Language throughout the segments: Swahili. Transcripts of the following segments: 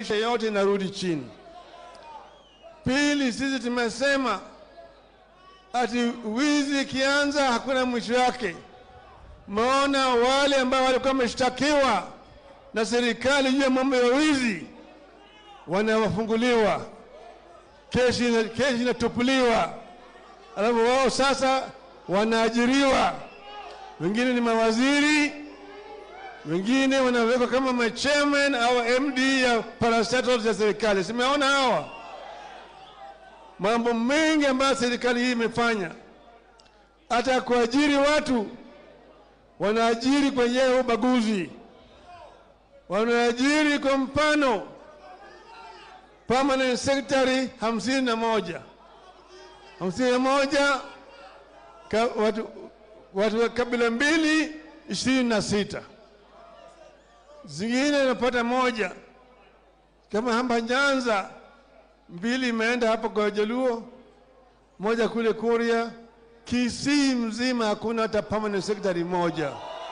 kisha yote inarudi chini. Pili, sisi tumesema ati wizi ikianza hakuna mwisho wake. Maona wale ambao walikuwa wameshtakiwa na serikali juu ya mambo ya wizi wanawafunguliwa, kesi ina- kesi inatupuliwa, alafu wao sasa wanaajiriwa, wengine ni mawaziri, wengine wanawekwa kama machairman au MD ya parastatals ya serikali. Simeona hawa mambo mengi ambayo serikali hii imefanya, hata kuajiri watu wanaajiri kwa njia ya ubaguzi, wanaajiri kwa mfano permanent secretary hamsini na moja hamsini na moja ka, watu, watu wa kabila mbili ishirini na sita zingine inapata moja kama hapa Nyanza mbili imeenda hapa kwa Jaluo, moja kule Kuria, Kisii mzima hakuna hata permanent secretary moja.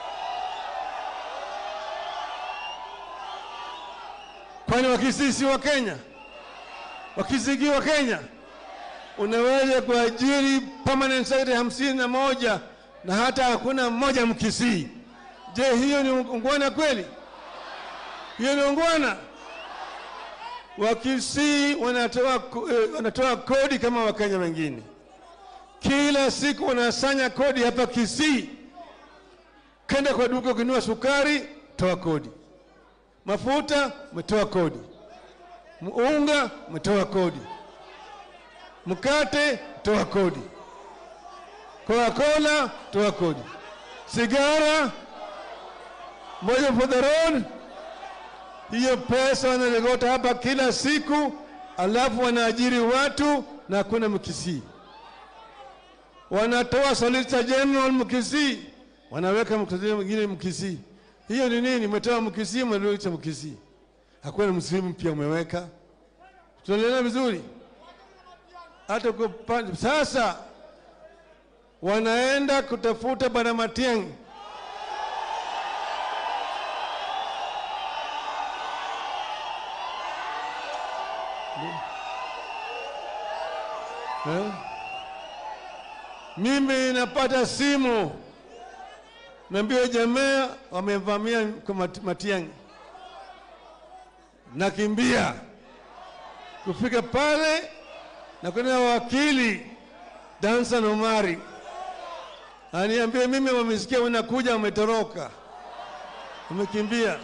Kwani Wakisii si wa Kenya? Wakisii wa Kenya? Unaweza kuajiri permanent secretary hamsini na moja na hata hakuna mmoja Mkisii. Je, hiyo ni ungwana kweli? Hiyo ni ungwana? Wakisii wanatoa, ko- eh, wanatoa kodi kama Wakenya wengine. Kila siku wanasanya kodi hapa Kisii. Kenda kwa duka ukinunua sukari, toa kodi. Mafuta, umetoa kodi. Unga, umetoa kodi. Mkate, toa kodi. Coca-Cola, toa kodi. Sigara, moja for the road, hiyo pesa wanalegota hapa kila siku, alafu wanaajiri watu na hakuna Mkisii. Wanatoa Solicitor General Mkisii, wanaweka mkisii mwingine Mkisii. Hiyo ni nini? Umetoa Mkisii, umeleta Mkisii, hakuna msimu mpya umeweka. Tunaelewana vizuri? Hata kwa upande- sasa wanaenda kutafuta Bwana Matiang'i Eh? Mimi napata simu naambia jamaa wamevamia kwa Mat- Matiang'i, nakimbia kufika pale na kwenda wakili Dansan Omari aniambia mimi, wamesikia unakuja, wametoroka, wamekimbia.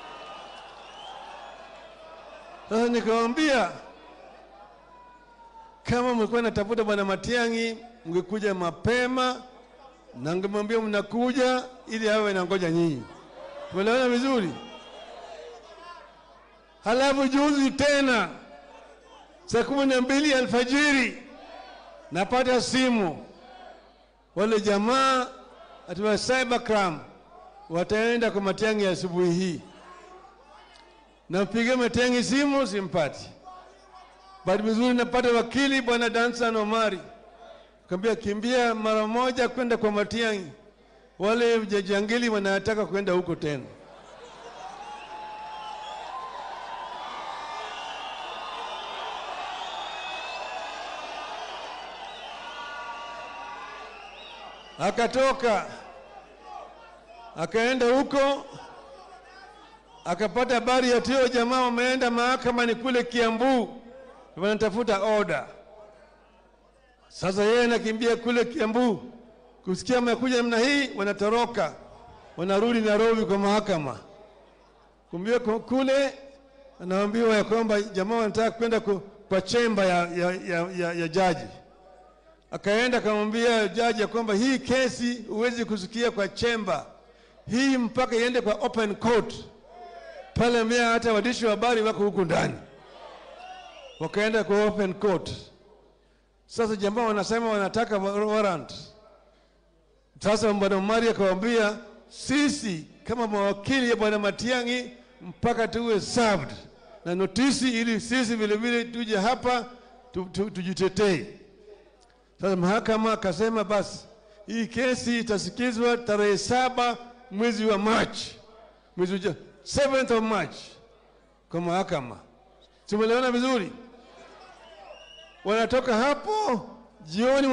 Sasa nikamwambia kama mlikuwa natafuta bwana Matiang'i, mngekuja mapema na ngemwambia mnakuja ili awe nangoja nyinyi. Tumeelewana vizuri? Halafu juzi tena saa kumi na mbili alfajiri napata simu, wale jamaa atiwa cybercrime wataenda kwa Matiang'i asubuhi hii. Nampigia Matiang'i simu, simpati. Bahati vizuri napata wakili bwana Dansan Omari, kaambia kimbia mara moja kwenda kwa Matiang'i, wale jajangili wanataka kwenda huko tena. Akatoka akaenda huko akapata habari ya tio jamaa wameenda mahakamani kule Kiambu, wanatafuta order. Sasa yeye anakimbia kule Kiambu, kusikia amekuja namna hii, wanatoroka wanarudi Nairobi kwa mahakama. Kumbia ku- kule anaambiwa ya kwamba jamaa wanataka kwenda ku- kwa chemba ya, ya, ya, ya, ya jaji. Akaenda akamwambia jaji ya kwamba hii kesi huwezi kusikia kwa chemba hii mpaka iende kwa open court pale mbea hata waandishi wa habari wako huku ndani, wakaenda kwa open court. Sasa jamaa wanasema wanataka wa- warrant. Sasa bwana Omari akawaambia sisi kama mawakili ya bwana Matiang'i mpaka tuwe served na notisi, ili sisi vile vile tuje hapa tu, tu, tujitetee. Sasa mahakama akasema basi hii kesi itasikizwa tarehe saba mwezi wa March, mwezi uja 7th of March kwa mahakama. Tumeelewana vizuri? Wanatoka hapo jioni